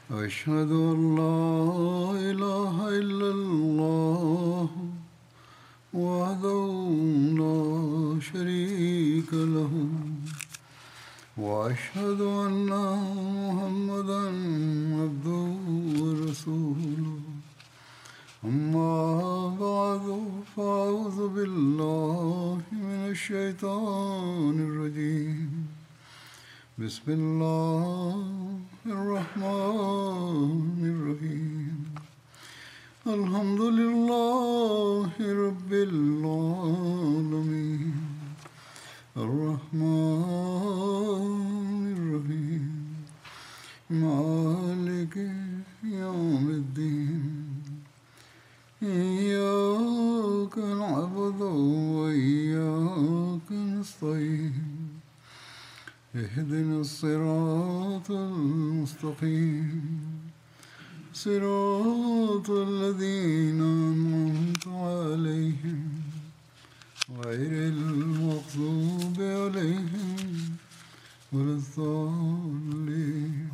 أشهد أن لا إله إلا الله وحده لا شريك له وأشهد أن محمدا عبده ورسوله أما بعد فأعوذ بالله من الشيطان الرجيم بسم الله الرحمن الرحيم الحمد لله رب العالمين الرحمن الرحيم مالك يوم الدين إياك نعبد وإياك نستعين اهدنا الصراط المستقيم صراط الذين أنعمت عليهم غير المغضوب عليهم ولا الضالين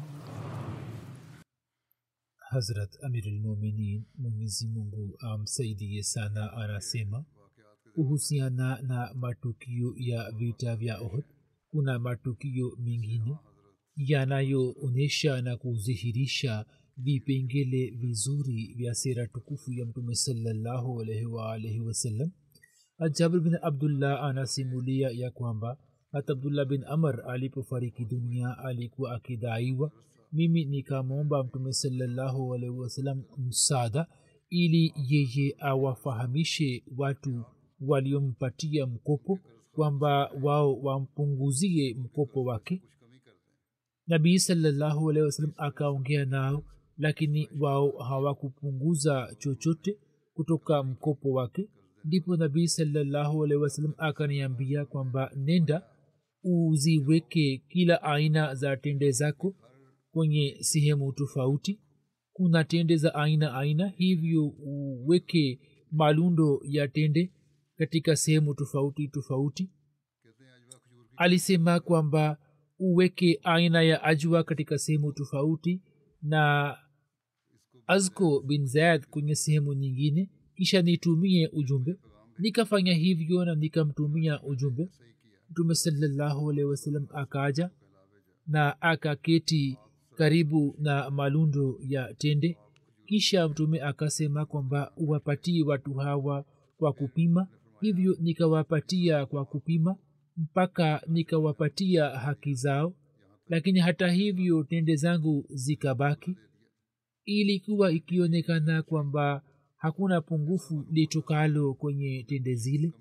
hazrat amirulmuminin mwenyezi mungu amsaidie sana anasema kuhusiana na matukio ya vita vya ohd kuna matukio mengine yanayoonyesha na kudhihirisha vipengele vizuri vya sera tukufu ya mtume salallahu alaihi waalaihi wasallam jabir bin abdullah anasimulia ya kwamba hata abdullah bin amr alipofariki dunia alikuwa akidaiwa mimi nikamwomba mtume salallahu alaihi wasallam msaada ili yeye awafahamishe watu waliompatia mkopo kwamba wao wampunguzie mkopo wake nabii salallahu alehi wasallam akaongea nao lakini wao hawakupunguza chochote kutoka mkopo wake ndipo nabii salallahu alehi wasallam akaniambia kwamba nenda uziweke kila aina za tende zako kwenye sehemu tofauti kuna tende za aina aina hivyo uweke malundo ya tende katika sehemu tofauti tofauti alisema kwamba uweke aina ya ajwa katika sehemu tofauti na azko bin zaid kwenye sehemu nyingine kisha nitumie ujumbe nikafanya hivyo na nikamtumia ujumbe mtume salallahu alehi wasallam akaja na akaketi karibu na malundo ya tende kisha mtume akasema kwamba uwapatie watu hawa kwa kupima hivyo nikawapatia kwa kupima mpaka nikawapatia haki zao lakini hata hivyo tende zangu zikabaki ilikuwa ikionekana kwamba hakuna pungufu litokalo kwenye tende zile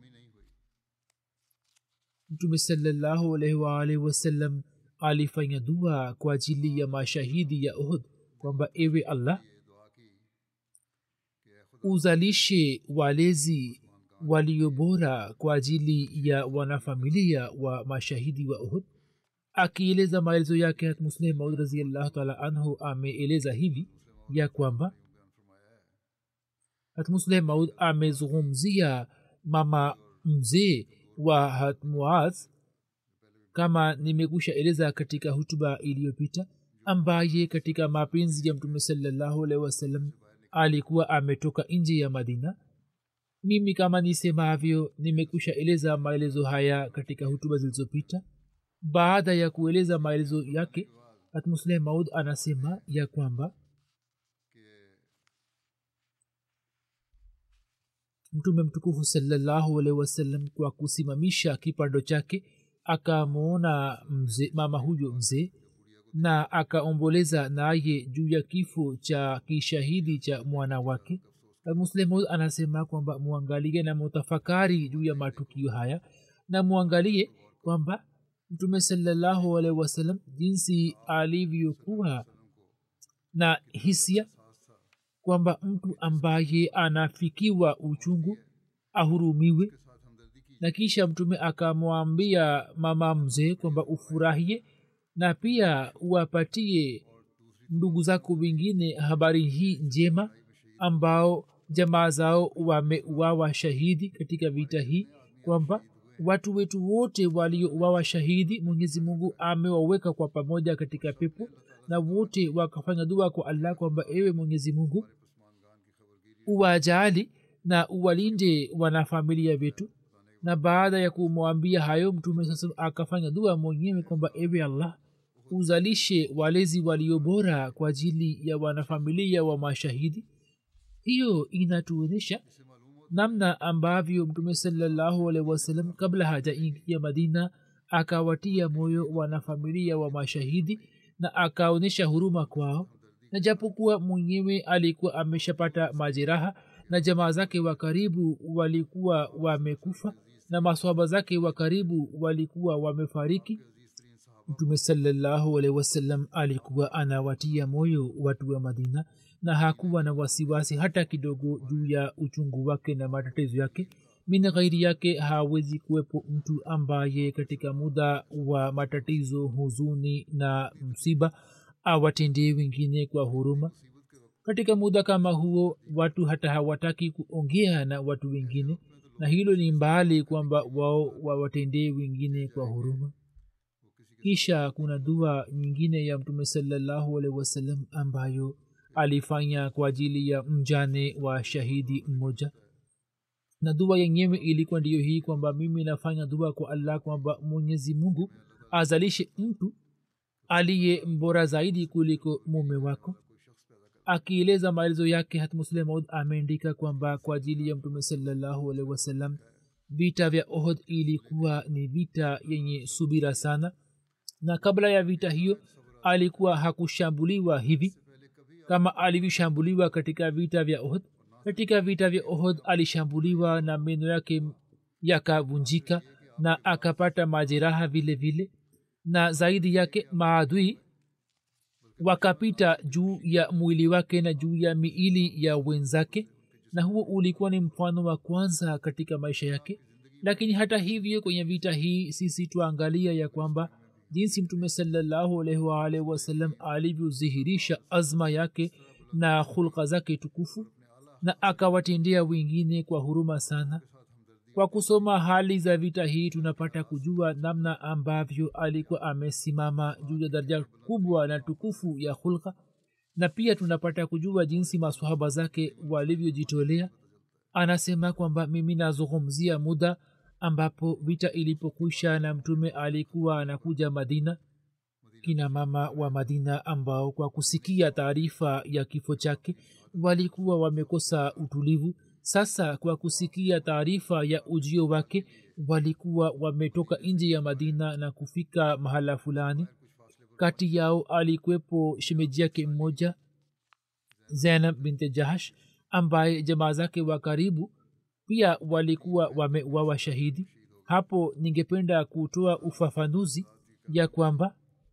mtume salallahu alaihi waalihi wasallam alifanya dua kwa ajili ya mashahidi ya uhud kwamba ewe allah uzalishe walezi walio bora kwa ajili ya wanafamilia wa mashahidi wa uhud akieleza maelezo yake hat musleh maud raziallahu taala anhu ameeleza hivi ya kwamba hat musleh maud amezungumzia mama mzee wa hat muaz kama nimekusha eleza katika hutuba iliyopita ambaye katika mapenzi ya mtume salallahu alaihi wasallam alikuwa ametoka nje ya madina mimi kama nisemavyo nimekusha eleza maelezo haya katika hutuba zilizopita baada ya kueleza maelezo yake hatmusleh maud anasema ya kwamba mtume mtukufu salallahu alaihi wasallam kwa kusimamisha kipando chake akamwona mzee mama huyo mzee na akaomboleza naye juu ya kifo cha kishahidi cha mwana wake muslimu anasema kwamba mwangalie na mutafakari juu ya matukio haya na mwangalie kwamba mtume salallahu alaihi wasallam jinsi alivyokuwa na hisia kwamba mtu ambaye anafikiwa uchungu ahurumiwe na kisha mtume akamwambia mama mzee kwamba ufurahie na pia uwapatie ndugu zako wengine habari hii njema ambao jamaa zao wameuawa shahidi katika vita hii kwamba watu wetu wote waliouawa shahidi mwenyezi mungu amewaweka kwa pamoja katika pepo na wote wakafanya dua kwa allah kwamba ewe mwenyezi mungu uwajali na uwalinde wanafamilia wetu na baada ya kumwambia hayo mtume sasa akafanya dua mwenyewe kwamba ewe allah uzalishe walezi walio bora kwa ajili ya wanafamilia wa mashahidi hiyo inatuonyesha namna ambavyo mtume salallahu alaihi wasallam kabla hajaingia madina akawatia moyo wanafamilia wa mashahidi na akaonyesha huruma kwao na japokuwa mwenyewe alikuwa ameshapata majeraha na jamaa zake wa karibu walikuwa wamekufa na maswaba zake wa karibu walikuwa wamefariki mtume salallahu alaihi wasallam alikuwa anawatia moyo watu wa madina na hakuwa na wasiwasi hata kidogo juu ya uchungu wake na matatizo yake min ghairi yake hawezi kuwepo mtu ambaye katika muda wa matatizo huzuni na msiba awatendee wengine kwa huruma katika muda kama huo watu hata hawataki kuongea na watu wengine na hilo ni mbali kwamba wao wawatendee wengine kwa huruma kisha kuna dua nyingine ya mtume salallahu alaihi wasallam ambayo alifanya kwa ajili ya mjane wa shahidi mmoja na dua yenyewe ilikuwa ndiyo hii kwamba mimi nafanya dua kwa allah kwamba mwenyezi mungu azalishe mtu aliye mbora zaidi kuliko mume wako akieleza maelezo yake hatmuslemaud ameandika kwamba kwa ajili ya mtume salallahu alaihi wasallam vita vya ohod ilikuwa ni vita yenye subira sana na kabla ya vita hiyo alikuwa hakushambuliwa hivi kama alivyoshambuliwa katika vita vya ohod katika vita vya ohod alishambuliwa na meno yake yakavunjika na akapata majeraha vile vile na zaidi yake maadui wakapita juu ya mwili wake na juu ya miili ya wenzake na huo ulikuwa ni mfano wa kwanza katika maisha yake lakini hata hivyo kwenye vita hii sisi tuangalia ya kwamba jinsi mtume salallahu alaihi waalihi wasallam alivyodhihirisha azma yake na hulka zake tukufu na akawatendea wengine kwa huruma sana kwa kusoma hali za vita hii tunapata kujua namna ambavyo alikuwa amesimama juu ya daraja kubwa na tukufu ya hulka na pia tunapata kujua jinsi masahaba zake walivyojitolea anasema kwamba mimi nazungumzia muda ambapo vita ilipokwisha na mtume alikuwa anakuja madina kina mama wa madina ambao kwa kusikia taarifa ya kifo chake walikuwa wamekosa utulivu sasa kwa kusikia taarifa ya ujio wake walikuwa wametoka nje ya madina na kufika mahala fulani kati yao alikwepo shemeji yake mmoja zainab binte jahash ambaye jamaa zake wa karibu pia walikuwa wamewawa shahidi hapo ningependa kutoa ufafanuzi ya kwamba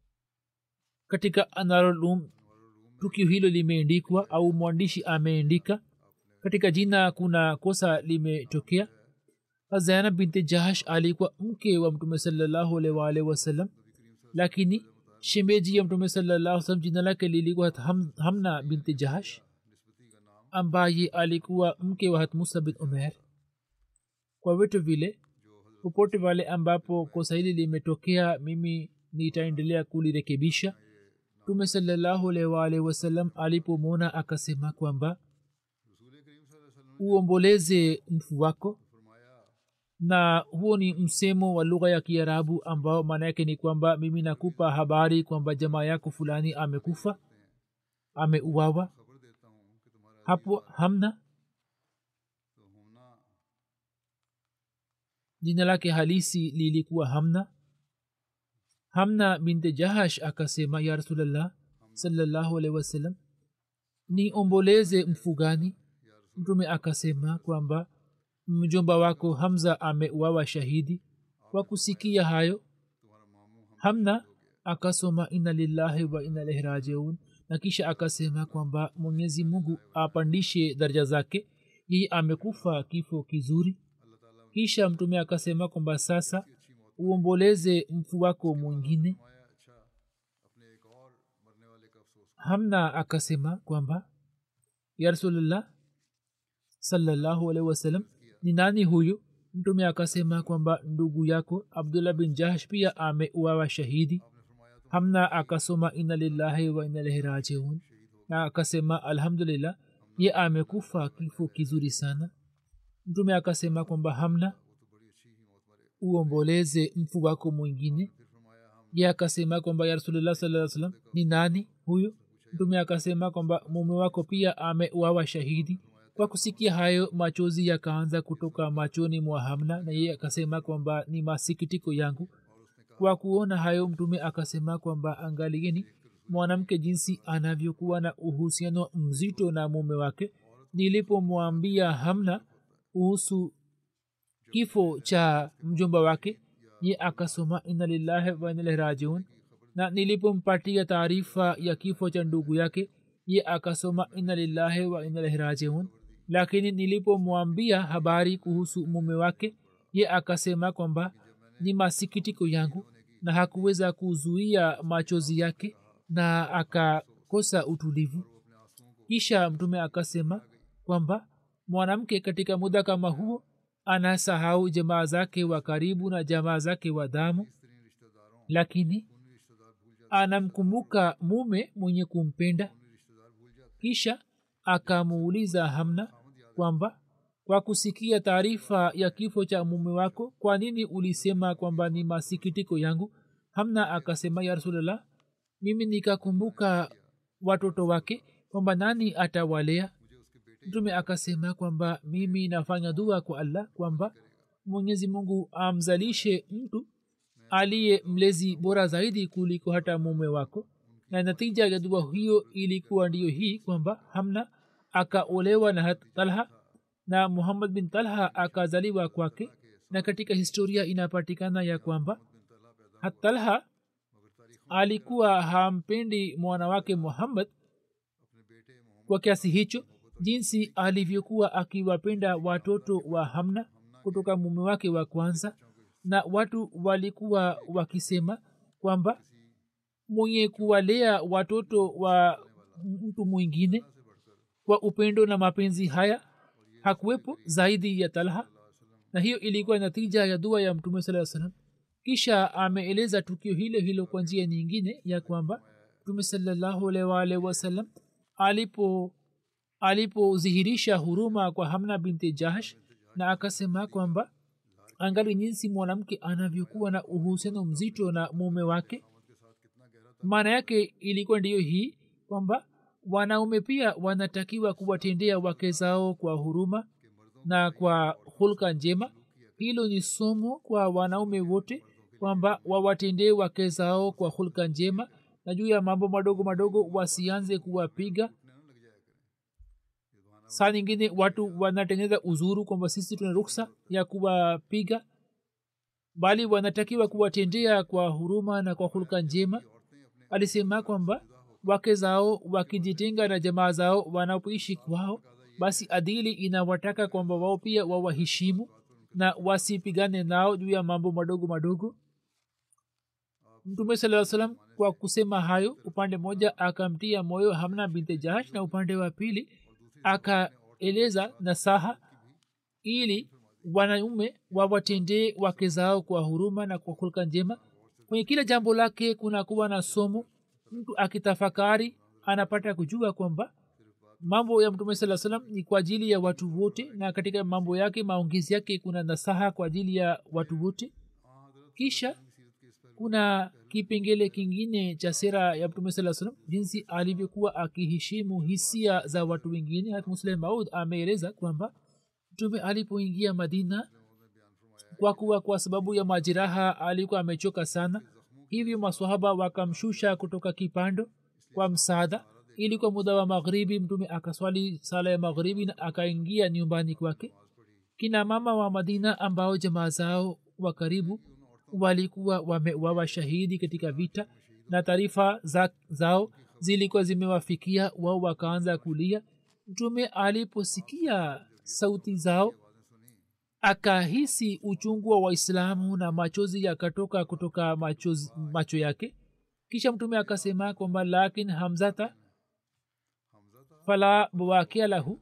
katika anarolum tukio hilo limeendikwa au mwandishi ameendika katika jina kuna kosa limetokea zainab binti jahash alikuwa mke wa mtume salallahu alaihi waalihi wasallam lakini shemeji ya mtume salallahu salam jina lake lilikuwa ham, hamna binti jahash ambaye alikuwa mke wa hatmusa bin umer kwa vitu vile popote pale ambapo kosa hili limetokea mimi nitaendelea kulirekebisha mtume salallahu alaihi waalihi wasallam alipomwona akasema kwamba uomboleze mfu wako na huo ni msemo wa lugha ya kiarabu ambao maana yake ni kwamba mimi nakupa habari kwamba jamaa yako fulani amekufa ameuawa hapo hamna jina lake halisi lilikuwa hamna hamna binte jahash akasema ya rasulllah salallahu alaihi wasallam ni omboleze mfugani mtume akasema kwamba mjomba wako hamza ameuawa shahidi kwa kusikia hayo hamna akasoma ina lillahi wa ina ilaihi rajiun na kisha akasema kwamba mwenyezi mungu apandishe daraja zake yeye amekufa kifo kizuri kisha mtume akasema kwamba sasa uomboleze mfu wako mwingine hamna akasema kwamba ya rasulllah salallahu alaihi wasallam ni nani huyu mtume akasema kwamba ndugu yako abdullah bin jahsh pia ameuawa shahidi hamna akasoma ina lillahi wa ina ilaihi rajiun na akasema alhamdulillah ye amekufa kifo kizuri sana mtume akasema kwamba hamna uomboleze mfu wako mwingine ye akasema kwamba ya rasulullah saa salam ni nani huyo mtume akasema kwamba mume wako pia ameuawa shahidi kwa kusikia hayo machozi yakaanza kutoka machoni mwa hamna na yeye akasema kwamba ni masikitiko yangu kwa kuona hayo mtume akasema kwamba angalieni mwanamke jinsi anavyokuwa na uhusiano mzito na mume wake nilipomwambia hamna kuhusu kifo cha mjomba wake ye akasoma ina lillahi wa inalahi rajiun na nilipompatia taarifa ya kifo cha ndugu yake ye akasoma ina lillahi wa inalahi rajiun lakini nilipomwambia habari kuhusu mume wake ye akasema kwamba ni masikitiko yangu na hakuweza kuzuia machozi yake na akakosa utulivu kisha mtume akasema kwamba mwanamke katika muda kama huo anasahau jamaa zake wa karibu na jamaa zake wa damu lakini anamkumbuka mume mwenye kumpenda kisha akamuuliza hamna kwamba kwa kusikia taarifa ya kifo cha mume wako kwa nini ulisema kwamba ni masikitiko yangu hamna akasema ya rasulllah mimi nikakumbuka watoto wake kwamba nani atawalea mtume akasema kwamba mimi nafanya dua kwa allah kwamba mwenyezi mungu amzalishe mtu aliye mlezi bora zaidi kuliko hata mume wako na natija ya dua hiyo ilikuwa ndiyo hii kwamba hamna akaolewa na hat talha na muhammad bin talha akazaliwa kwake na katika historia inapatikana ya kwamba hat talha alikuwa hampendi mwana wake muhammad kwa kiasi hicho jinsi alivyokuwa akiwapenda watoto wa hamna kutoka mume wake wa kwanza na watu walikuwa wakisema kwamba mwenye kuwalea watoto wa mtu mwingine kwa upendo na mapenzi haya hakuwepo zaidi ya talha na hiyo ilikuwa natija ya dua ya mtume saa salam kisha ameeleza tukio hilo hilo kwa njia nyingine ya kwamba mtume salallahu alwalh wasalam alipo alipodhihirisha huruma kwa hamna binti jahsh na akasema kwamba angali jinsi mwanamke anavyokuwa na uhusiano mzito na mume wake maana yake ilikuwa ndiyo hii kwamba wanaume pia wanatakiwa kuwatendea wake zao kwa huruma na kwa hulka njema hilo ni somo kwa wanaume wote kwamba wawatendee wake zao kwa hulka njema na juu ya mambo madogo madogo wasianze kuwapiga saa nyingine watu wanatengeneza uzuru kwamba sisi tuna ruksa ya kuwapiga bali wanatakiwa kuwatendea kwa huruma na kwa hulka njema alisema kwamba wake zao wakijitenga na jamaa zao wanapoishi kwao basi adili inawataka kwamba wao pia wawaheshimu na wasipigane nao juu ya mambo madogo madogo mtume saa salam kwa kusema hayo upande mmoja akamtia moyo hamna binte jahash na upande wa pili akaeleza nasaha ili wanaume wawatendee wake zao kwa huruma na kwa hulka njema kwenye kila jambo lake kuna kuwa na somo mtu akitafakari anapata kujua kwamba mambo ya mtume saa salam ni kwa ajili ya watu wote na katika mambo yake maongezi yake kuna nasaha kwa ajili ya watu wote kisha kuna kipengele kingine cha sera ya mtume saa salam jinsi alivyokuwa akiheshimu hisia za watu wengine hat musleh maud ameeleza kwamba mtume alipoingia madina kwa kuwa kwa sababu ya majiraha alikuwa amechoka sana hivyo maswahaba wakamshusha kutoka kipando kwa msaada ili kwa muda wa maghribi mtume akaswali sala ya maghribi na akaingia nyumbani kwake kina mama wa madina ambao jamaa zao wa karibu walikuwa wamewawa shahidi katika vita na taarifa za, zao zilikuwa zimewafikia wao wakaanza kulia mtume aliposikia sauti zao akahisi uchungu wa waislamu na machozi yakatoka kutoka machozi, macho yake kisha mtume akasema kwamba lakin hamzata fala bawakia lahu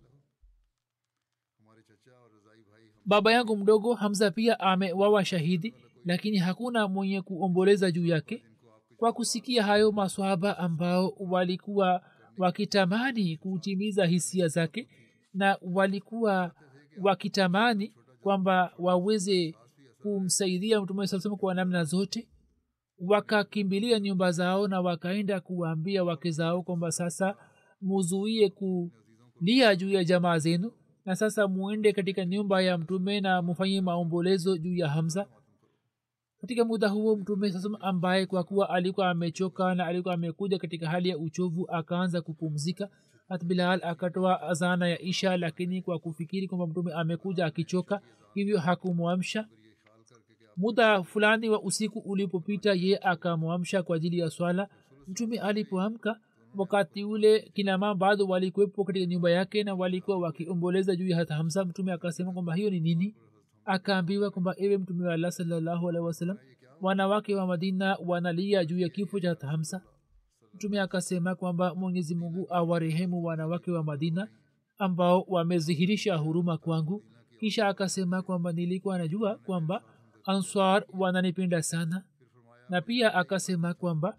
baba yangu mdogo hamza pia amewawa shahidi lakini hakuna mwenye kuomboleza juu yake kwa kusikia hayo maswahaba ambao walikuwa wakitamani kutimiza hisia zake na walikuwa wakitamani kwamba waweze kumsaidia mtume saa salam kwa namna zote wakakimbilia nyumba zao na wakaenda kuwaambia wake zao kwamba sasa muzuie kulia juu ya jamaa zenu na sasa muende katika nyumba ya mtume na mufanye maombolezo juu ya hamza katika muda huo mtume sasa ambaye kwa kuwa alikuwa amechoka na alikuwa amekuja katika hali ya uchovu akaanza kupumzika hat bilal akatoa azana ya isha lakini kwa kufikiri kwamba mtume amekuja akichoka hivyo hakumwamsha muda fulani wa usiku ulipopita ye akamwamsha kwa ajili ya swala mtume alipoamka wakati ule kinama bado walikuwepo katika nyumba yake na walikuwa wakiomboleza juu ya hata hamsa mtume akasema kwamba hiyo ni nini akaambiwa kwamba ewe mtume wa allah salllahu alehi wasallam wanawake wa madina wanalia juu ya kifo cha hata hamsa mtume akasema kwamba mwenyezi mungu awarehemu wanawake wa madina ambao wamedhihirisha huruma kwangu kisha akasema kwamba nilikuwa najua kwamba answar wananipenda sana na pia akasema kwamba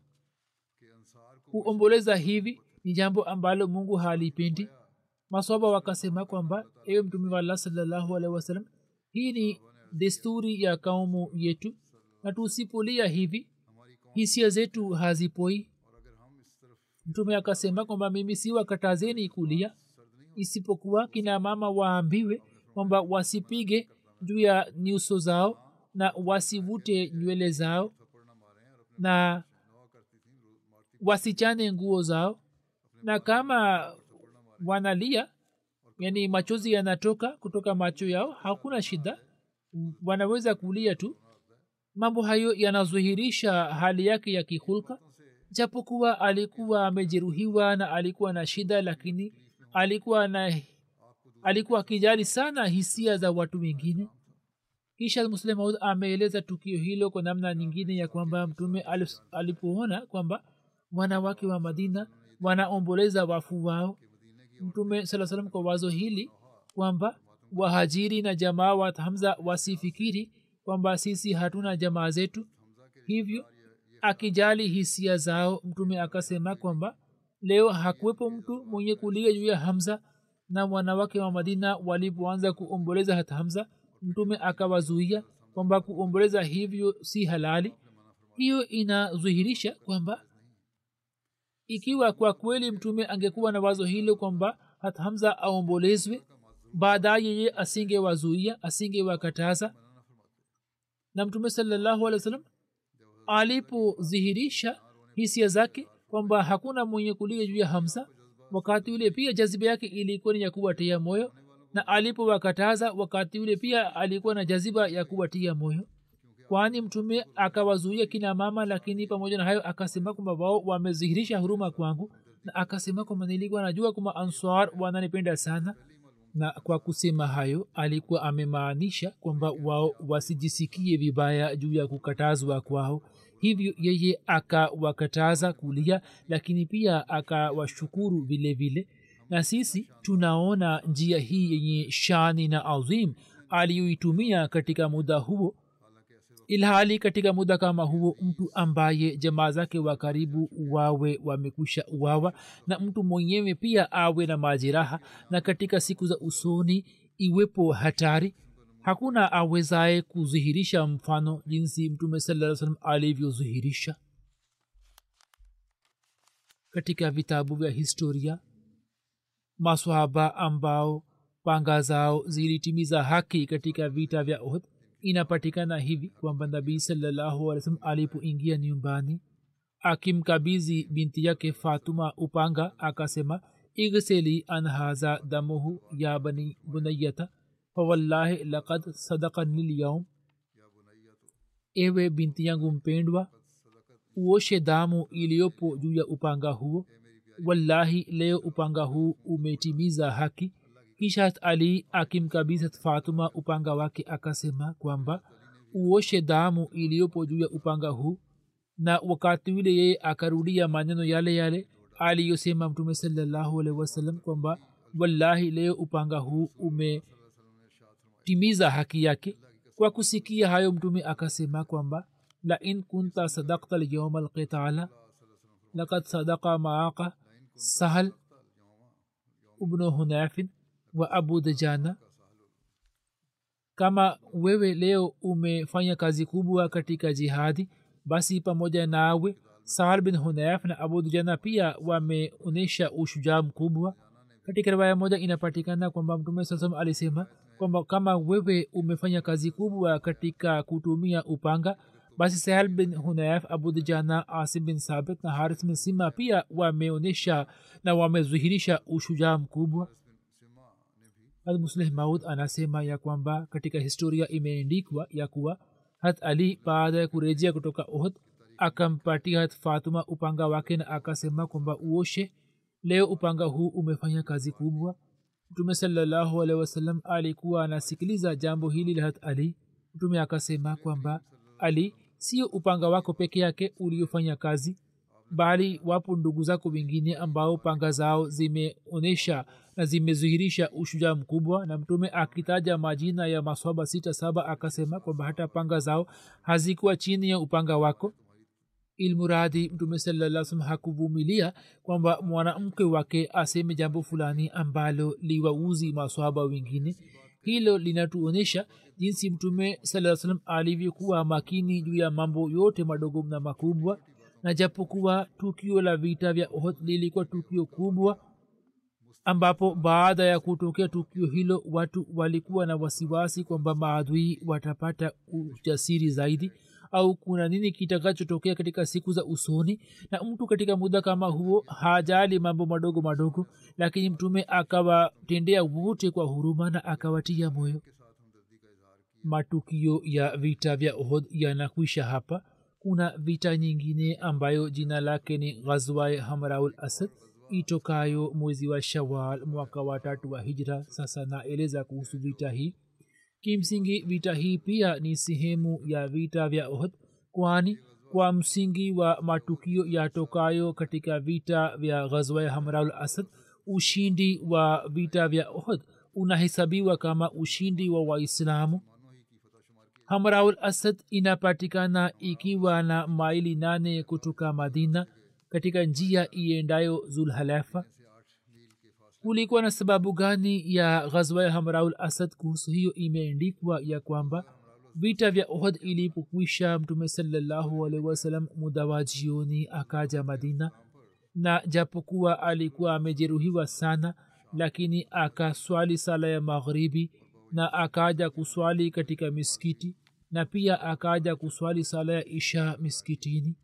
kuomboleza hivi ni jambo ambalo mungu halipendi maswaba wakasema kwamba ewe mtume wa allah salllahu alehi wasallam hii ni desturi ya kaumu yetu na tusipolia hivi hisia zetu hazipoi mtume akasema kwamba mimi si wakatazeni kulia isipokuwa kina mama waambiwe kwamba wasipige juu ya nyuso zao na wasivute nywele zao na wasichane nguo zao na kama wanalia yani machozi yanatoka kutoka macho yao hakuna shida wanaweza kulia tu mambo hayo yanadhihirisha hali yake ya kihulka japokuwa alikuwa amejeruhiwa na alikuwa na shida lakini alikuwa na alikuwa akijali sana hisia za watu wengine kisha muslim maud ameeleza tukio hilo kwa namna nyingine ya kwamba mtume alipoona kwamba wanawake wa madina wanaomboleza wafu wao mtume saa salam kwa wazo hili kwamba wahajiri na jamaa wa hamza wasifikiri kwamba sisi hatuna jamaa zetu hivyo akijali hisia zao mtume akasema kwamba leo hakuwepo mtu mwenye kulia juu ya hamza na wanawake wa madina walipoanza kuomboleza hata hamza mtume akawazuia kwamba kuomboleza hivyo si halali hiyo inadhihirisha kwamba ikiwa kwa kweli mtume angekuwa na wazo hilo kwamba hata hamza aombolezwe baadaye yeye asingewazuia asingewakataza na mtume salallahu alih wa sallam alipodhihirisha hisia zake kwamba hakuna mwenye kulia juu ya hamza wakati ule pia jaziba yake ilikuwa ni ya kuwatia moyo na alipowakataza wakati ule pia alikuwa na jaziba ya kuwatia moyo kwani mtume akawazuia kina mama lakini pamoja na hayo akasema kwamba wao wamedhihirisha huruma kwangu na akasema kwamba nilikuwa najua kwamba answar wananipenda sana na kwa kusema hayo alikuwa amemaanisha kwamba wao wasijisikie vibaya juu ya kukatazwa kwao hivyo yeye akawakataza kulia lakini pia akawashukuru vile vile na sisi tunaona njia hii yenye shani na azim aliyoitumia katika muda huo ilhali katika muda kama huo mtu ambaye jamaa zake wa karibu wawe wamekusha uwawa na mtu mwenyewe pia awe na majeraha na katika siku za usoni iwepo hatari hakuna awezaye kudhihirisha mfano jinsi mtume saa salam alivyodhihirisha katika vitabu vya historia maswahaba ambao panga zao zilitimiza haki katika vita vya uhud inapatikana hivi kwamba nabii sallahualwasalam alipoingia nyumbani akimkabizi binti yake fatuma upanga akasema igseli an haza damuhu ya bani bunayata fawallahi lakad sadakani lyaum ewe binti yangu mpendwa uoshe damu iliyopo juu ya upanga huo wallahi leo upanga huu umetimiza haki kisha ali akimkabisa fatuma upanga wake akasema kwamba uoshe damu iliyopo juu ya upanga huu na wakati ule yeye akarudia maneno yale yale aliyosema mtume salallahu alaihi wasallam kwamba wallahi leo upanga huu umetimiza haki yake kwa kusikia hayo mtume akasema kwamba lain kunta sadakta lyauma alqitala lakad sadaka maaka sahal ubnu hunafin wa abu dajana kama wewe leo umefanya kazi kubwa katika jihadi basi pamoja nawe sahal bin hunaf na abu dujana pia wameonyesha ushujaa mkubwa katika riwaya moja inapatikana kwamba mtume saa salam alisema kwamba kama wewe umefanya kazi kubwa katika kutumia upanga basi sahal bin hunayaf abu dujana asim bin sabit na haris bin sima pia wameonyesha na wamezuhirisha ushujaa mkubwa musleh maud anasema ya kwamba katika historia imeendikwa ya kuwa hat ali baada ya kurejea kutoka ohd akampatia hat fatuma upanga wake na akasema kwamba uoshe leo upanga huu umefanya kazi kubwa mtume salallahu alehi wasallam alikuwa anasikiliza jambo hili la hat ali mtume akasema kwamba ali sio upanga wako peke yake uliofanya kazi bali wapo ndugu zako wengine ambao panga zao zimeonyesha na zimezuhirisha ushujaa mkubwa na mtume akitaja majina ya maswaba sita saba akasema kwamba hata panga zao hazikuwa chini ya upanga wako ilmuradhi mtume salaa salam hakuvumilia kwamba mwanamke wake aseme jambo fulani ambalo liwauzi maswaba wengine hilo linatuonyesha jinsi mtume saa salam alivyokuwa makini juu ya mambo yote madogo na makubwa na japokuwa tukio la vita vya ohd lilikuwa tukio kubwa ambapo baada ya kutokea tukio hilo watu walikuwa na wasiwasi kwamba maadui watapata ujasiri zaidi au kuna nini kitakachotokea katika siku za usoni na mtu katika muda kama huo hajali mambo madogo madogo lakini mtume akawatendea wote kwa huruma na akawatia moyo matukio ya vita vya ohod yanakwisha hapa kuna vita nyingine ambayo jina lake ni ghazwae hamraul asad itokayo mwezi wa shawal mwaka wa tatu wa hijra sasa naeleza kuhusu vita hii kimsingi vita hii pia ni sehemu ya vita vya ohd kwani kwa msingi wa matukio yatokayo katika vita vya ghazwa hamraul asad ushindi wa vita vya ohd unahesabiwa kama ushindi wa waislamu hamraul asad inapatikana ikiwa na maili nane kutoka madina katika njia iendayo zulhalafa kulikuwa na sababu gani ya ghazwa ya hamraul asad kuhusu hiyo imeendikwa ya kwamba vita vya ohd ilipokwisha mtume salallahu alaihi wasalam muda wa jioni akaja madina na japokuwa alikuwa amejeruhiwa sana lakini akaswali sala ya maghribi na akaja kuswali katika miskiti na pia akaja kuswali sala ya isha miskitini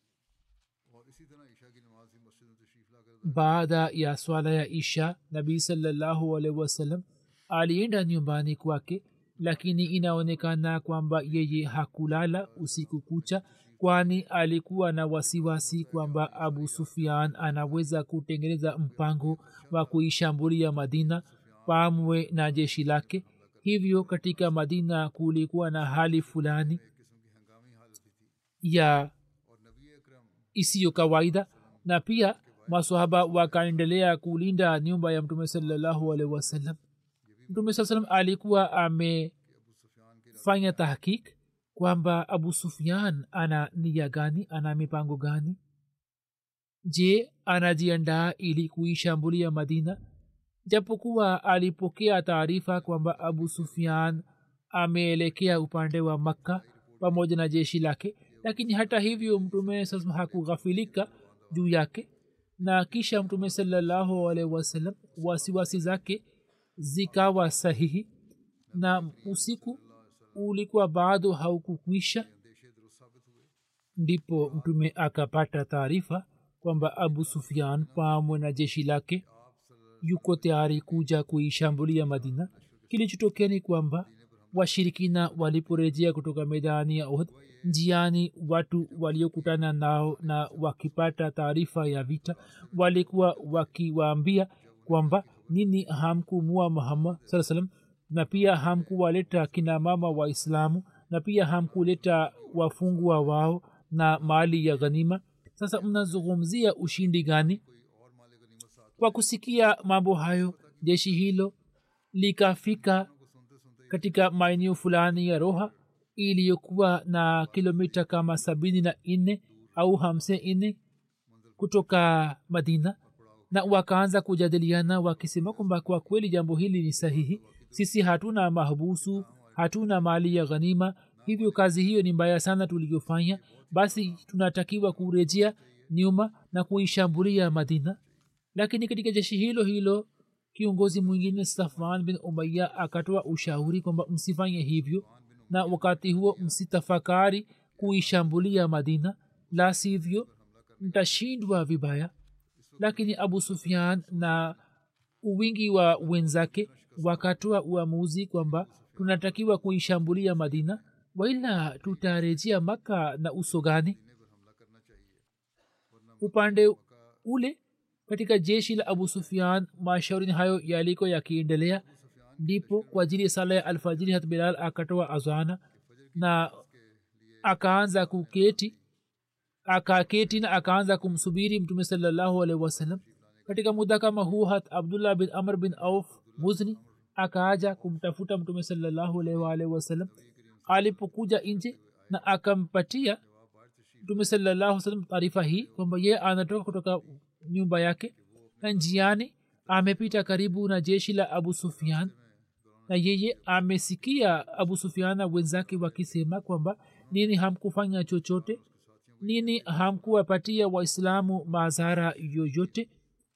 baada ya swala ya isha nabii salallahu alaihi wasallam alienda nyumbani kwake lakini inaonekana kwamba yeye hakulala usiku kucha kwani alikuwa na wasiwasi kwamba abu sufian anaweza kutengeneza mpango wa kuishambulia madina pamwe na jeshi lake hivyo katika madina kulikuwa na hali fulani ya isiyo kawaida na pia masahaba wakaendelea kulinda nyumba ya mtume salallahu alaihi wasallam mtume saa salam alikuwa amefanya tahkik kwamba abu sufian ana nia gani ana mipango gani je anajiandaa ili kuishambulia madina japokuwa alipokea taarifa kwamba abu sufian ameelekea upande wa makka pamoja na jeshi lake lakini hata hivyo mtume sasa hakughafilika juu yake na kisha mtume salallahu alaihi wasallam wasiwasi zake zikawa sahihi na usiku ulikuwa bado haukukwisha ndipo mtume akapata taarifa kwamba abu sufian pamwe na jeshi lake yuko tayari kuja kuishambulia madina kilichotokea ni kwamba washirikina waliporejea kutoka medani ya ohd njiani watu waliokutana nao na wakipata taarifa ya vita walikuwa wakiwaambia kwamba nini hamkumua muhammad saa salam na pia hamkuwaleta kina mama waislamu na pia hamkuleta wafungwa wao na mali ya ghanima sasa mnazungumzia ushindi gani kwa kusikia mambo hayo jeshi hilo likafika katika maeneo fulani ya roha iliyokuwa na kilomita kama sabini na nne au hamsini nne kutoka madina na wakaanza kujadiliana wakisema kwamba kwa kweli jambo hili ni sahihi sisi hatuna mahbusu hatuna mali ya ghanima hivyo kazi hiyo ni mbaya sana tuliyofanya basi tunatakiwa kurejea nyuma na kuishambulia madina lakini katika jeshi hilo hilo kiongozi mwingine safan bin umaya akatoa ushauri kwamba msifanye hivyo na wakati huo msitafakari kuishambulia madina la sivyo mtashindwa vibaya lakini abu sufian na uwingi wa wenzake wakatoa uamuzi kwamba tunatakiwa kuishambulia madina waila tutarejea maka na uso gani upande ule katika jeshi la abu sufian mashauri hayo yaliko yakiendelea ndipo kwa ajili ya sala ya alfajiri hat bilal akatoa azana na akaanza kuketi akaketi na akaanza kumsubiri mtume salallahu alaihi wasallam katika muda kama huu hat abdullah bin amr bin auf muzni akaaja kumtafuta mtume salallahu alaihi waalihi wasallam alipokuja nje na akampatia mtume salallahu salam taarifa hii kwamba ye anatoka kutoka nyumba yake na njiani amepita karibu na jeshi la abu sufian na yeye amesikia abu sufian na wenzake wakisema kwamba nini hamkufanya chochote nini hamkuwapatia waislamu madhara yoyote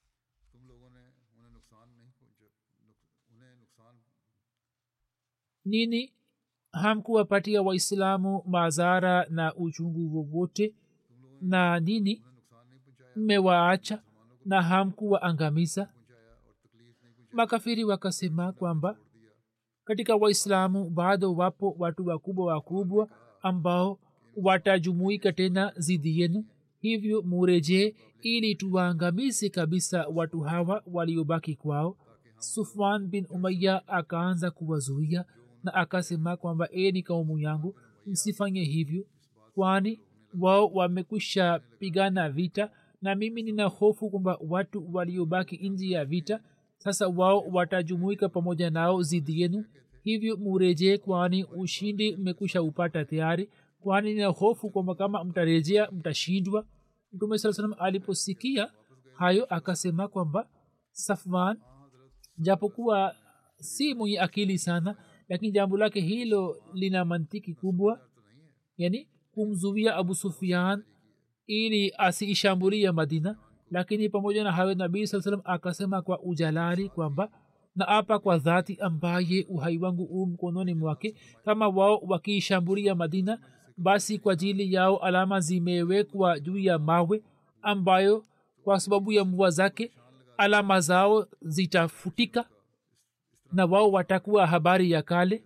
nini hamkuwapatia waislamu madhara na uchungu wowote na nini mmewaacha na hamkuwaangamiza makafiri wakasema kwamba katika waislamu bado wapo watu wakubwa wakubwa ambao watajumuika tena zidi yenu hivyo murejee ili tuwaangamize kabisa watu hawa waliobaki kwao sufwan bin umaya akaanza kuwazuia na akasema kwamba e ni kaumu yangu msifanye hivyo kwani wao wamekwisha pigana vita na mimi nina hofu kwamba watu waliobaki nji ya vita sasa wao watajumuika pamoja nao zidi yenu hivyo murejee kwani ushindi mmekwisha upata tayari kwani nina hofu kwamba kama mtarejea mtashindwa mtume saa salam aliposikia hayo akasema kwamba safwan japokuwa si mwenye akili sana lakini jambo lake hilo lina mantiki kubwa yani kumzuia abu sufian ili asiishambulie madina lakini pamoja na hayo nabii saa salam akasema kwa ujalali kwamba na apa kwa dhati ambaye uhai wangu u mkononi mwake kama wao wakiishambulia madina basi kwa ajili yao alama zimewekwa juu ya mawe ambayo kwa sababu ya mvua zake alama zao zitafutika na wao watakuwa habari ya kale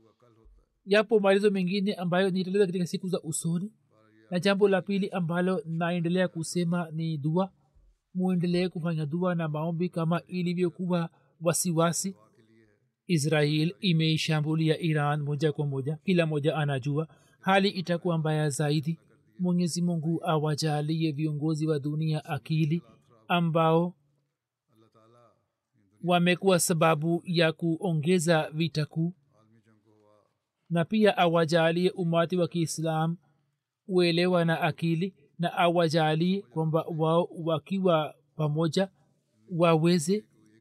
yapo maelezo mengine ambayo nitaeleza katika siku za usoni na jambo la pili ambalo naendelea kusema ni dua muendelee kufanya dua na maombi kama ilivyokuwa wasiwasi israel imeishambulia iran moja kwa moja kila moja anajua hali itakuwa mbaya zaidi mwenyezi mungu awajalie viongozi wa dunia akili ambao wamekuwa sababu ya kuongeza vita kuu na pia awajalie umati wa kiislam uelewa na akili na awajalie kwamba wao wakiwa pamoja waweze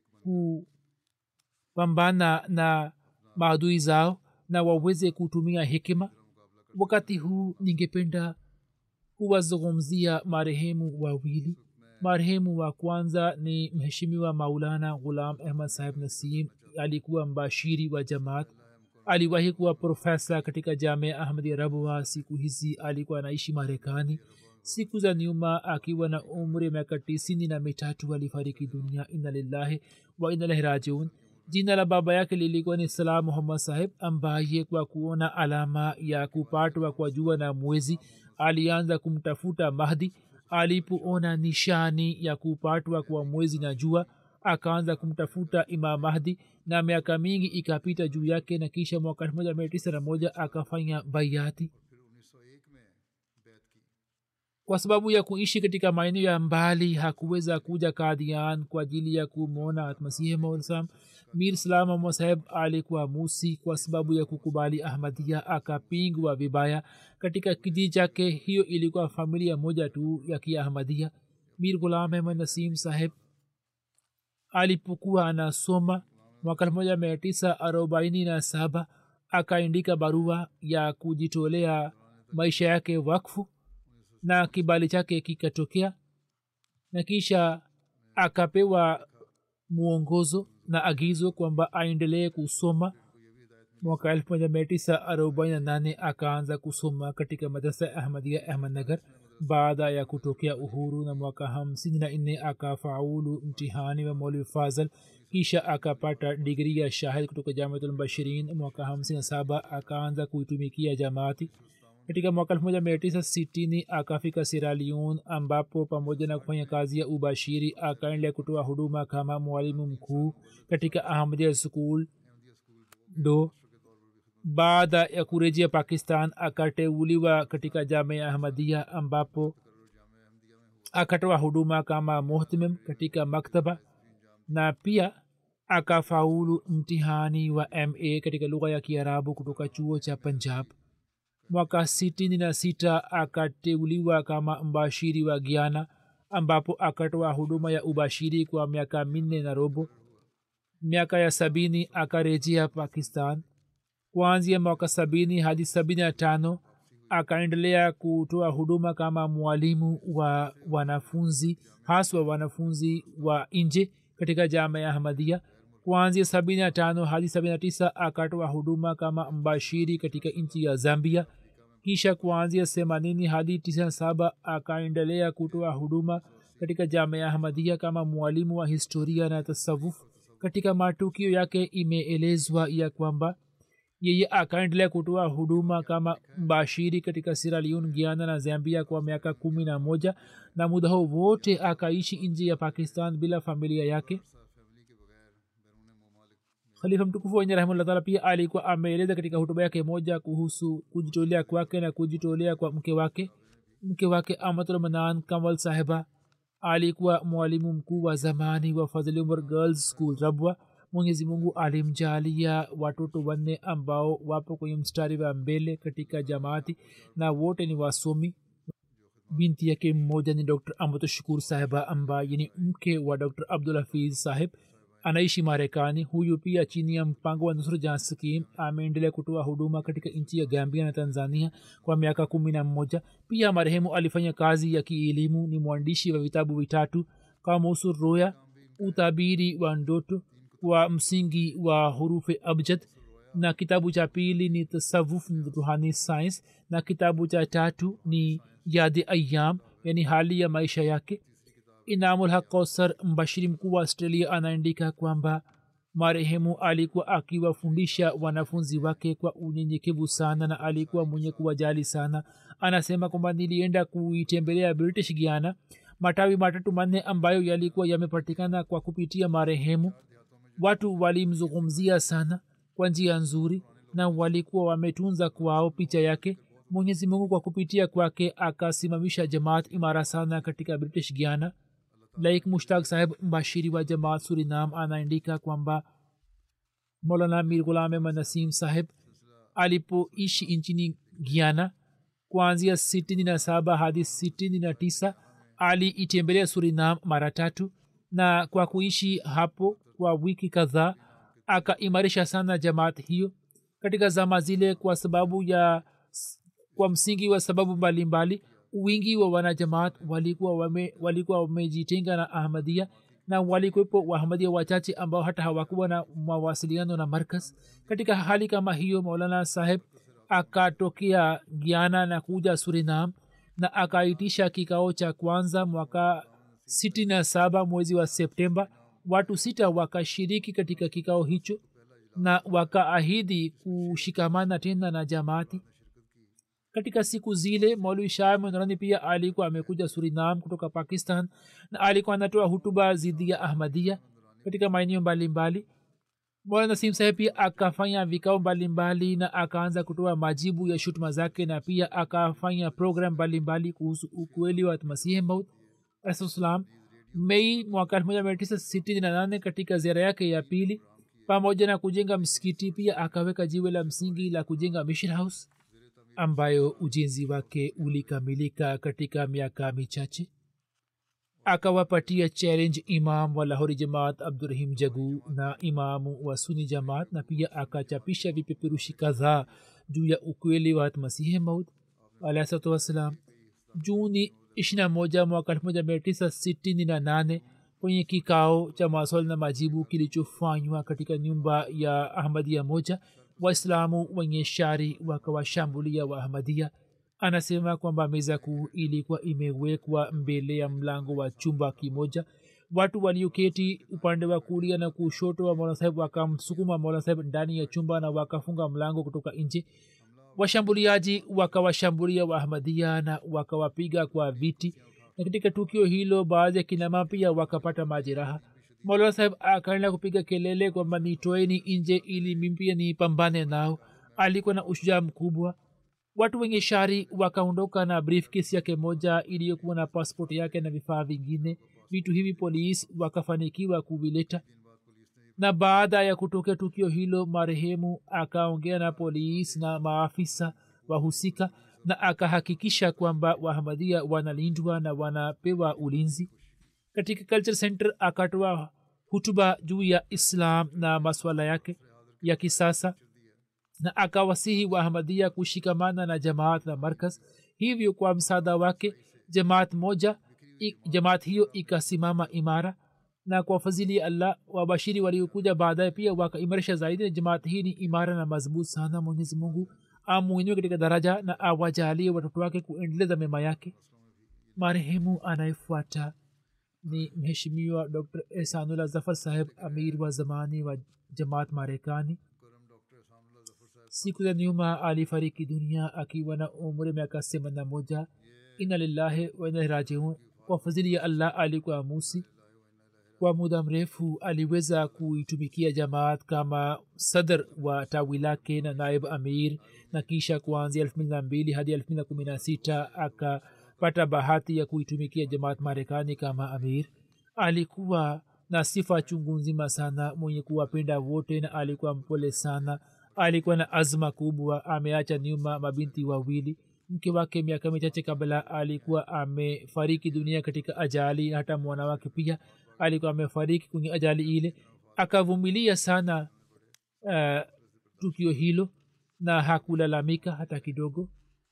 kupambana na maadui zao na waweze kutumia hekima wakati huu ningependa kuwazungumzia marehemu wawili marehemu wa kwanza ni mheshimiwa maulana ghulam ahmad sahib nasim alikuwa mbashiri wa jamaat aliwahi kuwa profesa katika jamia ahmadi rabwa siku hizi alikuwa anaishi marekani siku za nyuma akiwa na umri miaka tisini na mitatu alifariki dunia ina lillahi wa inalahi rajiun jina la baba yake lilikuwa ni salam muhammad sahib ambaye kwa kuona alama ya kupatwa kwa jua na mwezi alianza kumtafuta mahdi alipoona nishani ya kupatwa kwa mwezi na jua akaanza kumtafuta imam mahdi na miaka mingi ikapita juu yake na kisha mwaka elfu moja mia tisa na moja akafanya baiati kwa sababu ya kuishi katika maeneo ya mbali hakuweza kuja kadian kwa ajili ya kumwona masihi maulislam mir salam saheb alikuwa musi kwa sababu ya kukubali ahmadia akapingwa vibaya katika kijiji chake hiyo ilikuwa familia moja tu ya kiahmadia mir gulam ahmad nasim saheb alipokuwa anasoma mwaka elfu moja mia tisa arobaini na saba akaandika barua ya kujitolea maisha yake wakfu na kibali chake kikatokea na kisha akapewa mwongozo na agizo kwamba aendelee kusoma mwaka elfu moja mia tisa arobaini na nane akaanza kusoma katika madrasa ya ahmadia ahmadnagar baada ya kutokea uhuru na mwaka hamsini na nne akafaulu mtihani wa maulvi fazal kisha akapata digri ya shahid kutoka jamiatulbashirin mwaka hamsini na saba akaanza kuitumikia jamaati katika mwaka elfu moja mia tisa sitini akafika siraliun ambapo pamoja na kufanya kazi ya ubashiri akaendelea kutoa huduma kama mwalimu mkuu katika ahmadia school do baada ya kurejea pakistan akateuliwa katika jamia ahmadia ambapo akatoa huduma kama muhtimim katika maktaba na pia akafaulu mtihani wa ma katika lugha ya kiarabu kutoka chuo cha punjab mwaka sitini na sita akateuliwa kama mbashiri wa giana ambapo akatoa huduma ya ubashiri kwa miaka minne na robo miaka ya sabini akarejea pakistan kuanzia mwaka sabini hadi sabini na tano akaendelea kutoa huduma kama mwalimu wa wanafunzi haswa wanafunzi wa nje katika jama ya ahmadia kuanzia sabini na tano hadi sabini na tisa akatoa huduma kama mbashiri katika nchi ya zambia kisha kuanzia themanini hadi tisini saba akaendelea kutoa huduma katika jama ya ahmadia kama mwalimu wa historia na tasawuf katika matukio yake imeelezwa ya kwamba yeye akaendelea kutoa huduma kama mbashiri katika siraliun giana na zambia kwa miaka kumi na moja na muda huu wote akaishi nje ya pakistan bila familia yake khalifa mtukufu wenye rahimullah taala pia alikuwa ameeleza katika hutuba yake moja kuhusu kujitolea kwake na kujitolea kwa mke wake mke wake amatulmanan kamal sahiba alikuwa mwalimu mkuu wa zamani wa fadhili umar girls school rabwa mwenyezi mungu alimjalia watoto wanne ambao wapo kwenye mstari wa mbele katika jamaati na wote ni wasomi binti yake mmoja ni dr amatu shukur sahiba ambaye ni mke wa dr abdul hafiz sahib anaishi marekani huyu pia chini ya mpango wa nusra jan skim ameendelea kutoa huduma katika nchi ya gambia na tanzania kwa miaka kumi na mmoja pia marehemu alifanya kazi ya kielimu ni mwandishi wa vitabu vitatu kamusu roya utabiri wa ndoto wa msingi wa hurufe abjad na kitabu cha pili ni tasawuf ruhani science na kitabu cha tatu ni yadi ayam yani hali ya maisha yake inamul haq kausar mbashiri mkuu wa australia anaandika kwamba marehemu alikuwa akiwafundisha wanafunzi wake kwa unyenyekevu sana na alikuwa mwenye kuwajali sana anasema kwamba nilienda kuitembelea british giana matawi matatu manne ambayo yalikuwa yamepatikana kwa kupitia marehemu watu walimzungumzia sana kwa njia nzuri na walikuwa wametunza kwao picha yake mwenyezi mungu kwa kupitia kwake akasimamisha jamaat imara sana katika british giana laik mushtaq saheb mbashiri wa jamaat surinam anaandika kwamba molana mir gulame manasim saheb alipoishi nchini giana kuanzia sitini na saba hadi sitini na tisa aliitembelea surinam mara tatu na kwa kuishi hapo kwa wiki kadhaa akaimarisha sana jamaat hiyo katika zama zile kwa sababu ya kwa msingi wa sababu mbalimbali wingi wa wanajamaat walikuwa wame, walikuwa wamejitenga na ahmadia na walikuwepo waahmadia wachache ambao hata hawakuwa na mawasiliano na markas katika hali kama hiyo maulana saheb akatokea giana na kuja surinam na akaitisha kikao cha kwanza mwaka sitini na saba mwezi wa septemba watu sita wakashiriki katika kikao hicho na wakaahidi kushikamana tena na jamaati katika siku zile maulwi shah mwenarani pia alikuwa amekuja surinam kutoka pakistan na alikuwa anatoa hutuba zidi ya ahmadia katika maeneo mbalimbali mola nasim saheb pia akafanya vikao mbalimbali na akaanza kutoa majibu ya shutuma zake na pia akafanya program mbalimbali kuhusu ukweli wa masihi maud alahsalam mei mwaka 1968 katika ziara yake ya pili pamoja na kujenga msikiti pia akaweka jiwe la msingi la kujenga mission house ambayo ujenzi wake ulikamilika katika miaka michache akawapatia challenge imam wa lahori jamaat abdurahim jagu na imamu wa suni jamaat na pia akachapisha vipeperushi kadhaa juu ya ukweli wa masihi maud alahsalatu wassalam juni ishirina moja mwaka elfu moja mia tisa sitini na nane kwenye kikao cha maswali na majibu kilichofanywa katika nyumba ya ahmadia moja waislamu wenye shari wakawashambulia wa ahmadia anasema kwamba meza kuu ilikuwa imewekwa mbele ya mlango wa chumba kimoja watu walioketi upande wa kulia na kushoto wa mola saheb wakamsukuma mola saheb ndani ya chumba na wakafunga mlango kutoka nje washambuliaji wakawashambulia waahmadia na wakawapiga kwa viti na katika tukio hilo baadhi ya kinama pia wakapata majeraha mola saheb akaenda kupiga kelele kwamba nitoeni nje ili mimpia nipambane nao alikuwa na ushujaa mkubwa watu wenye shari wakaondoka na briefcase yake moja iliyokuwa na passport yake na vifaa vingine vitu hivi polis wakafanikiwa kuvileta na baada ya kutokea tukio hilo marehemu akaongea na polis na maafisa wahusika na akahakikisha kwamba wahamadia wanalindwa na wanapewa ulinzi katika culture center akatoa hutuba juu ya islam na maswala yake ya kisasa na akawasihi waahmadia kushikamana na jamaat na markaz hivyo kwa msaada wake jamaat moja i, jamaat hiyo ikasimama imara na kwa fadhili ya allah wabashiri waliokuja baadaye pia wakaimarisha zaidi na jamaat hii ni imara na mazbut sana mwenyezi mungu amwinue katika daraja na awajalie watoto wake kuendeleza mema yake marehemu anayefuata ni mheshimiwa dr ehsanullah zafar saheb amir wa zamani wa jamaat marekani siku za nyuma alifariki dunia akiwa na umri miaka semana moja ina lillahi wainarajiun kwa fadhili ya allah alikuwa musi kwa muda mrefu aliweza kuitumikia jamaat kama sadr wa tawi lake na naib amir na kisha kuanzia elfu mbili na mbili hadi elfu mbili na kumi na sita akapata bahati ya kuitumikia jamaat marekani kama amir alikuwa na sifa chungu nzima sana mwenye kuwapenda wote na alikuwa mpole sana alikuwa na azma kubwa ameacha nyuma mabinti wawili mke wake miaka michache kabla alikuwa amefariki dunia katika ajali na hata mwana wake pia alikuwa amefariki kwenye ajali ile akavumilia sana uh, tukio hilo na hakulalamika hata kidogo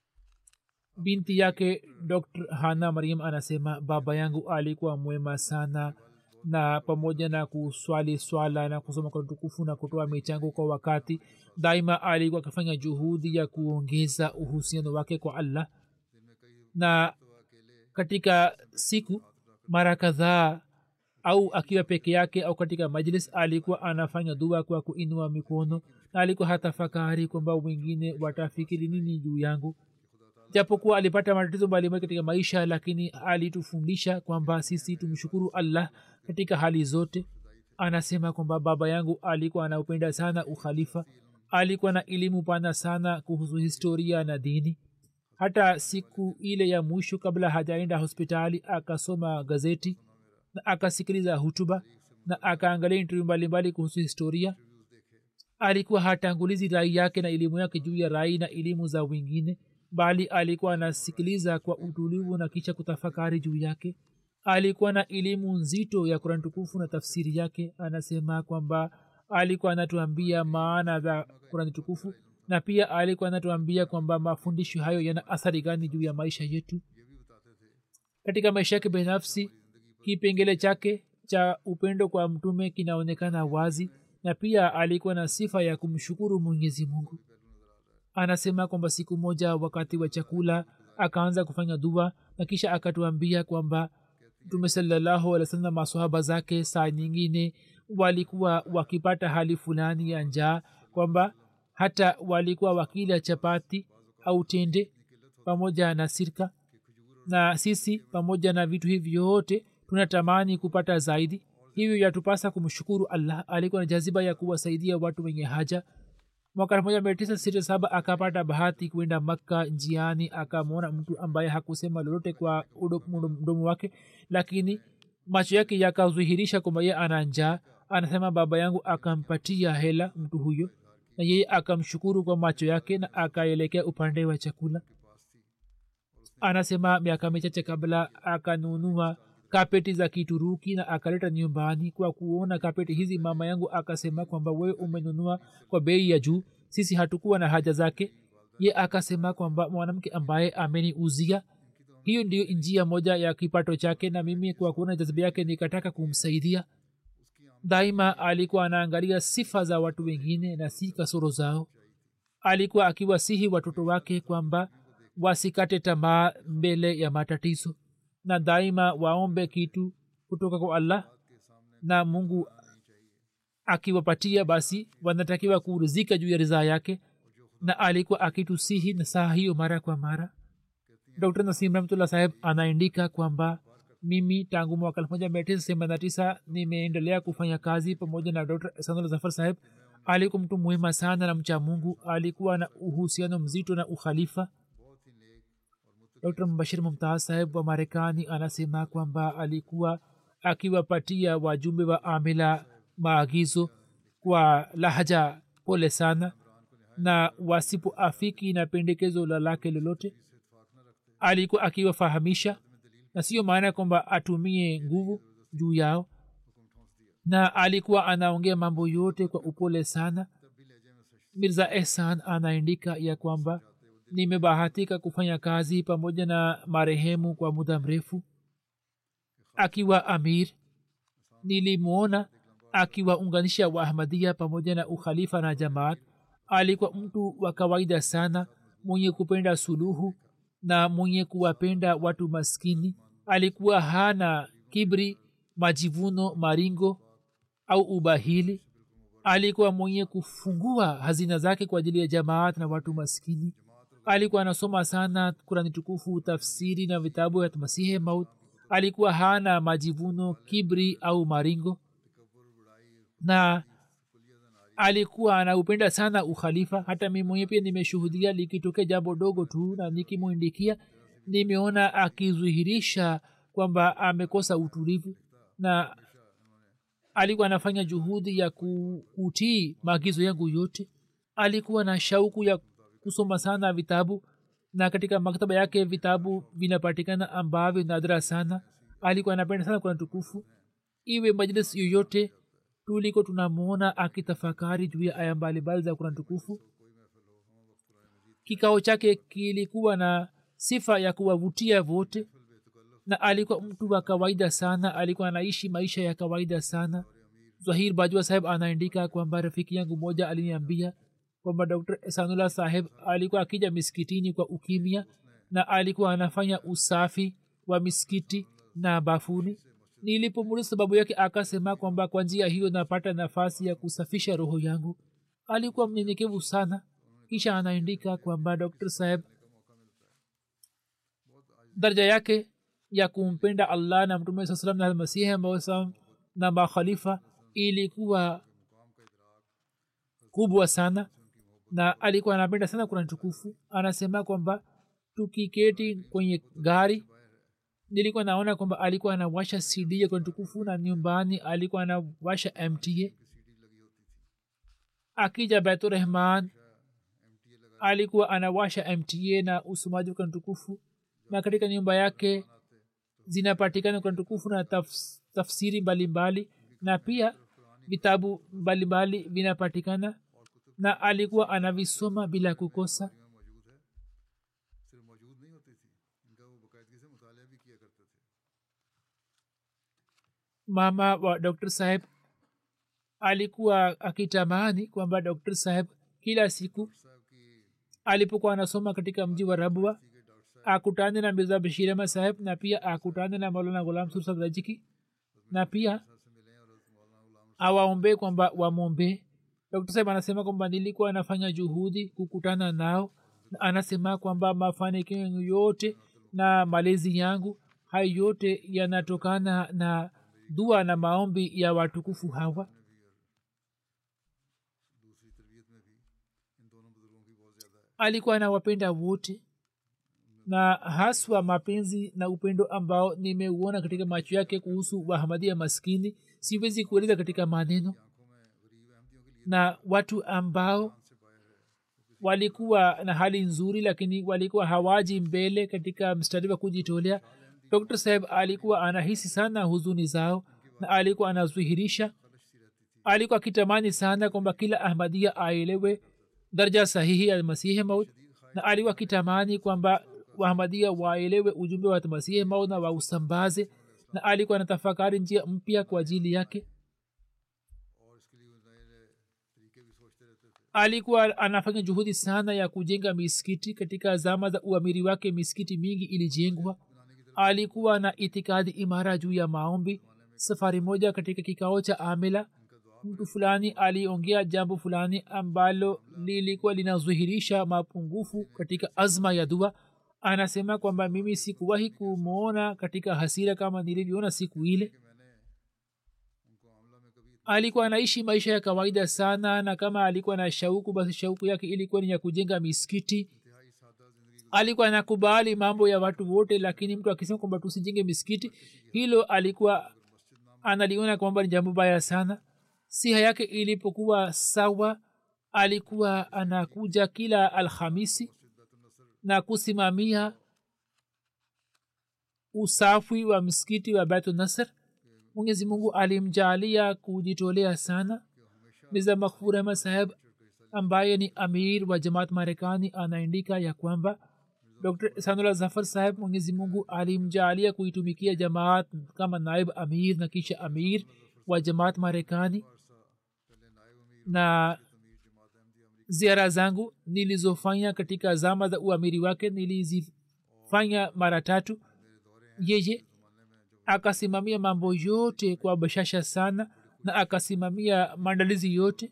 binti yake dr hana mariam anasema baba yangu alikuwa mwema sana na pamoja na kuswali swala na kusoma kwa tukufu na kutoa michango kwa wakati daima alikuwa akifanya juhudi ya kuongeza uhusiano wake kwa allah na katika siku mara kadhaa au akiwa peke yake au katika majlis alikuwa anafanya dua kwa kuinua mikono na alikuwa hatafakari kwamba wengine watafikiri nini juu yangu japokuwa alipata matatizo mbalimbali katika maisha lakini alitufundisha kwamba sisi tumshukuru allah katika hali zote anasema kwamba baba yangu alikuwa anaupenda sana ukhalifa alikuwa na elimu pana sana kuhusu historia na dini hata siku ile ya mwisho kabla hajaenda hospitali akasoma gazeti na akasikiliza hutuba na akaangalia intervyu mbalimbali kuhusu historia alikuwa hatangulizi rai yake na elimu yake juu ya rai na elimu za wengine bali alikuwa anasikiliza kwa utulivu na kisha kutafakari juu yake alikuwa na elimu nzito ya kurani tukufu na tafsiri yake anasema kwamba alikuwa anatuambia maana za kurani tukufu na pia alikuwa anatuambia kwamba mafundisho hayo yana athari gani juu ya maisha yetu katika maisha yake binafsi kipengele chake cha upendo kwa mtume kinaonekana wazi na pia alikuwa na sifa ya kumshukuru mwenyezi mungu anasema kwamba siku moja wakati wa chakula akaanza kufanya dua na kisha akatuambia kwamba mtume salallahu alih wasallam masohaba zake saa nyingine walikuwa wakipata hali fulani ya njaa kwamba hata walikuwa wakila chapati au tende pamoja na sirka na sisi pamoja na vitu hivi vyote tunatamani kupata zaidi hivyo yatupasa kumshukuru allah alikuwa na jaziba ya kuwasaidia watu wenye haja mwaka elfu moja mia tisa sitini na saba akapata bahati kwenda makka njiani akamwona mtu ambaye hakusema lolote kwa udo- mdomo wake lakini macho yake yakadhihirisha kwamba ye ana njaa anasema baba yangu akampatia hela mtu huyo na yeye akamshukuru kwa macho yake na akaelekea upande wa chakula anasema miaka michache kabla akanunua kapeti za kituruki na akaleta nyumbani kwa kuona kapeti hizi mama yangu akasema kwamba wewe umenunua kwa bei ya juu sisi hatukuwa na haja zake ye akasema kwamba mwanamke ambaye ameniuzia hiyo ndiyo njia moja ya kipato chake na mimi kwa kuona jaziba yake nikataka kumsaidia daima alikuwa anaangalia sifa za watu wengine na si kasoro zao alikuwa akiwasihi watoto wake kwamba wasikate tamaa mbele ya matatizo na daima waombe kitu kutoka kwa allah na mungu akiwapatia basi wanatakiwa kurizika juu ya ridhaa yake na alikuwa akitusihi na saa hiyo mara kwa mara dr nasim rahmatullah saheb anaandika kwamba mimi tangu mwaka elfu moja mia tisa themanini na tisa nimeendelea kufanya kazi pamoja na dr sanul zafar saheb alikuwa mtu muhima sana na mcha mungu alikuwa na uhusiano mzito na ukhalifa dr mbashir mumtaz saheb wa marekani anasema kwamba alikuwa akiwapatia wajumbe wa amila maagizo kwa lahaja pole sana na wasipoafiki na pendekezo la lake lolote alikuwa akiwafahamisha na siyo maana kwamba atumie nguvu juu yao na alikuwa anaongea mambo yote kwa upole sana mirza ehsan anaandika ya kwamba nimebahatika kufanya kazi pamoja na marehemu kwa muda mrefu akiwa amir nilimwona akiwaunganisha waahmadia pamoja na ukhalifa na jamaat alikuwa mtu wa kawaida sana mwenye kupenda suluhu na mwenye kuwapenda watu maskini alikuwa hana kibri majivuno maringo au ubahili alikuwa mwenye kufungua hazina zake kwa ajili ya jamaat na watu maskini alikuwa anasoma sana kurani tukufu tafsiri na vitabu vya masihe maut alikuwa hana majivuno kibri au maringo na alikuwa anaupenda sana ukhalifa hata mi mwenye pia nimeshuhudia likitokea jambo dogo tu na nikimwindikia nimeona akidhihirisha kwamba amekosa utulivu na alikuwa anafanya juhudi ya kutii maagizo yangu yote alikuwa na shauku ya kusoma sana vitabu na katika maktaba yake vitabu vinapatikana ambavyo nadra sana alikuwa anapenda sana kuna tukufu iwe majlis yoyote tuliko tunamwona akitafakari juu ya aya mbalimbali za kurani tukufu kikao chake kilikuwa na sifa ya kuwavutia vote na alikuwa mtu wa kawaida sana alikuwa anaishi maisha ya kawaida sana zahir bajwa saheb anaandika kwamba rafiki yangu moja aliniambia kwamba dr esanullah saheb alikuwa akija miskitini kwa ukimya na alikuwa anafanya usafi wa miskiti na bafuni nilipomuuliza sababu yake akasema kwamba kwa njia hiyo napata nafasi ya kusafisha roho yangu alikuwa mnyenyekevu sana kisha anaandika kwamba dr saheb daraja yake ya kumpenda allah na mtume saa salam na masihi ambao na makhalifa ilikuwa kubwa sana na alikuwa anapenda sana kurani tukufu anasema kwamba tukiketi kwenye gari nilikuwa naona kwamba alikuwa anawasha cd ya kurani tukufu na nyumbani alikuwa anawasha mta akija baiturahman alikuwa anawasha mta na usomaji wa kurani tukufu na katika nyumba yake zinapatikana kurani tukufu na tafs, tafsiri mbalimbali mbali, na pia vitabu mbalimbali vinapatikana na alikuwa anavisoma bila kukosa mama wa dr saheb alikuwa akitamani kwamba dr saheb kila siku alipokuwa anasoma katika mji wa rabwa akutane na mirza bashirama saheb na pia akutane na maulana ghulam sur saheb rajiki na pia awaombe kwamba wamwombee dr saheb anasema kwamba nilikuwa anafanya juhudi kukutana nao na anasema kwamba mafanikio yangu yote na malezi yangu hayo yote yanatokana na dua na maombi ya watukufu hawa दूसरी तरबियत में भी इन दोनों बुजुर्गों की बहुत ज़्यादा है alikuwa anawapenda wote na haswa mapenzi na upendo ambao nimeuona katika macho yake kuhusu wahamadia maskini siwezi kueleza katika maneno आंखों में गरीब अहमदियों के लिए na watu ambao walikuwa na hali nzuri lakini walikuwa hawaji mbele katika mstari wa kujitolea dr saheb alikuwa anahisi sana huzuni zao na alikuwa anazihirisha alikuwa akitamani sana kwamba kila ahmadia aelewe daraja sahihi ya masihi maut na alikuwa akitamani kwamba wahamadia waelewe ujumbe wa masihi maut na wausambaze na alikuwa anatafakari njia mpya kwa ajili yake और इसके लिए वो नए नए तरीके भी सोचते रहते थे alikuwa anafanya juhudi sana ya kujenga misikiti katika zama za uamiri wake misikiti mingi ilijengwa alikuwa na itikadi imara juu ya maombi safari moja katika kikao cha amila mtu fulani aliongea jambo fulani ambalo lilikuwa linazuhirisha mapungufu katika azma ya dua anasema kwamba mimi sikuwahi kumwona katika hasira kama nilivyoona siku ile उनको आमला में कभी alikuwa anaishi maisha ya kawaida sana na kama alikuwa na shauku basi shauku yake ilikuwa ni ya kujenga misikiti इंतहाई सादा जिंदगी alikuwa anakubali mambo ya watu wote lakini mtu akisema kwamba tusijenge misikiti hilo alikuwa analiona kwamba ni jambo baya sana siha yake ilipokuwa sawa alikuwa anakuja kila alhamisi na kusimamia usafi wa msikiti wa baitu nasr mwenyezi mungu alimjaalia kujitolea sana miza makhfur ahmad saheb ambaye ni amir wa jamaat marekani anaandika ya kwamba dr sanula zafar saheb mwenyezi mungu alimjaalia kuitumikia jamaat kama naib amir na kisha amir wa jamaat marekani na ziara zangu nilizofanya katika zama za uamiri wake nilizifanya mara tatu yeye akasimamia mambo yote kwa bashasha sana na akasimamia maandalizi yote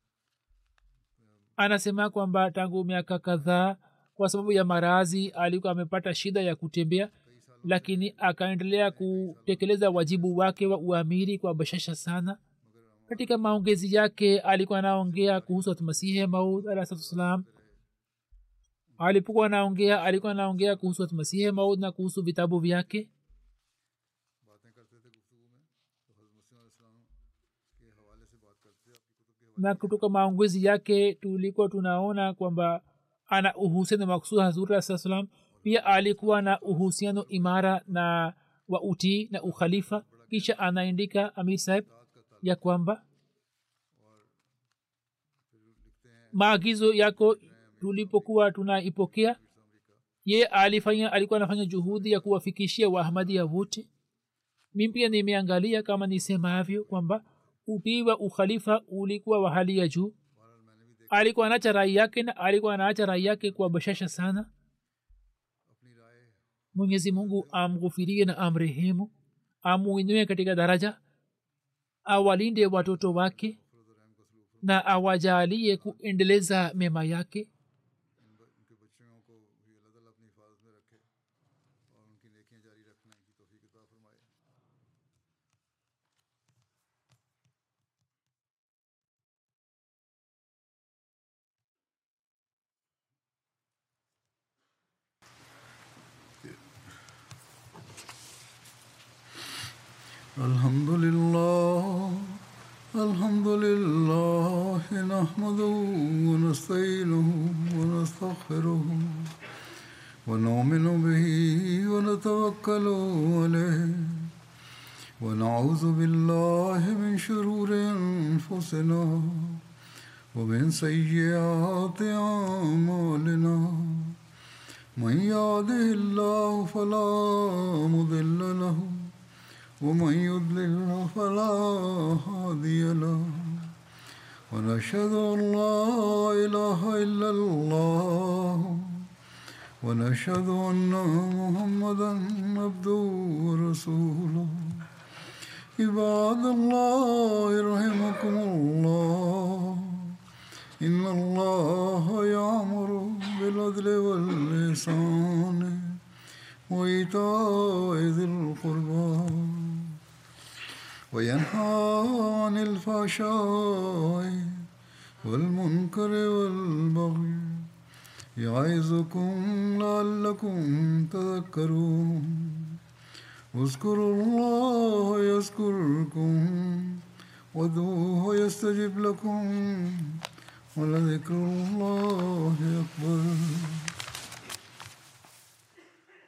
anasema kwamba tangu miaka kadhaa kwa sababu ya marazi alikuwa amepata shida ya kutembea lakini akaendelea kutekeleza wajibu wake wa uamiri kwa bashasha sana katika maongezi yake alikuwa anaongea kuhusu masihi maud alahsatusalam alipokuwa anaongea alikuwa anaongea kuhusu masihi maud na kuhusu vitabu vyake बातें करते थे गुफ्तु में तो हजरत मसीह इस्लाम के हवाले से बात करते थे आपकी कुतुब के हवाले na kutoka maongezi yake tulikuwa tunaona kwamba ana uhusiano maksud hazuri aa salam pia alikuwa na uhusiano imara na wa utii na ukhalifa kisha anaandika amir saheb ya kwamba maagizo yako tulipokuwa tunaipokea ye alifanya alikuwa anafanya juhudi ya kuwafikishia waahmadia wote mi pia nimeangalia kama nisemavyo kwamba utii wa ukhalifa ulikuwa wa hali ya juu alikuwa anaacha rai yake na alikuwa anaacha rai yake kwa bashasha sana अपनी राय mwenyezi mungu amghufirie na amrehemu amuinue katika daraja awalinde watoto wake na awajalie kuendeleza mema yake उनके बच्चों को भी अल्लाह ताला अपनी हिफाजत में रखे और उनकी नेकियां जारी रखने की तौफीक अता फरमाए الحمد لله الحمد لله نحمده ونستعينه ونستغفره ونؤمن به ونتوكل عليه ونعوذ بالله من شرور انفسنا ومن سيئات اعمالنا من يهده الله فلا مضل له ومن يضلل فلا هادي له ونشهد ان لا اله الا الله ونشهد ان محمدا عبده ورسوله عباد الله رحمكم الله ان الله يامر بالعدل واللسان وإيتاء ذي القربى وينهى عن الفحشاء والمنكر والبغي يعظكم لعلكم تذكرون اذكروا الله يذكركم وادعوه يستجب لكم ولذكر الله أكبر